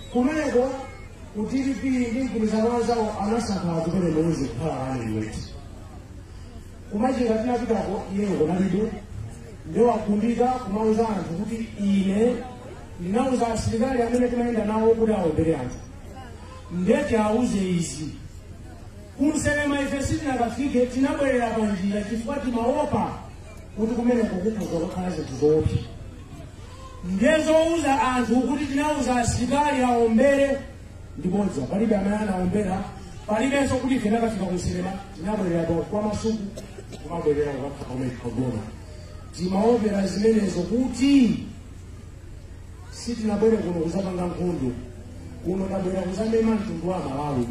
kumeneko kutilipili ndi mgwirizano zawo anasankha zimene mwezi kukhala aniliweti kumachika tinapitako iyeyo kunalibe ndiwakundika kumauza anthu kuti ine ndinauza asilikali amene timayenda nawo kuti awombere anthu ndeti auze izi kumselema ife sitinakafike tinabwerera panjira chifukwa timaopa kuti kumeneko kukhoza kukhala zinthu zoopsa ndezouza anthu kuti tinauza asilikali awombere ndibodza palibe amene anawombera palibenso kuti ife nakafika kumselema tinabwerera kwa masuku kumabwerera kukakha kumene kagoma timaopera zimenezo kuti sitinabwere kuno kuzapanga nkhondo kuno tabwera kuzamema mtundu wa malawi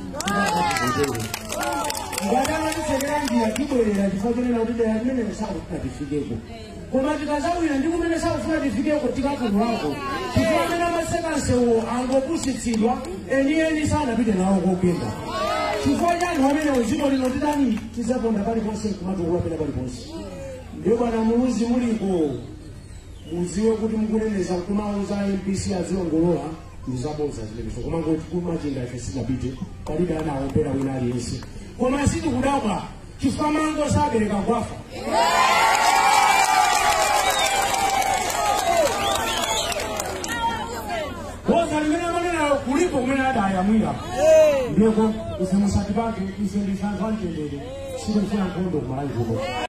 ngatama tisekera njira tibwerera chifukwa chonena kuti dera limenelo sakufuna tifikeko koma tikazawira ndi kumene sakufuna tifikeko tikafunulako chifukwa amene amasekansewo angopusitsidwa enieni sanapite nawo kokenda chifukwa cha anthu amenewo dziko lino titani tizaponda paliponse kumatukuwa pena paliponse ndiyo bwana muluzi muliko muziwe kuti mukuneneza kumauza mpc aziongolola muzabodza zimenezo koma ngoti kumachinda ife sinapite palibe anaombera wina aliyense koma sitikudabwa chifukwa mango sabereka kwafa boza limene amanena kulipo kumene adayamwira ndiko ife musati pake ife ndisanzwa mtendere sitikufuna nkhondo kumalawi kuko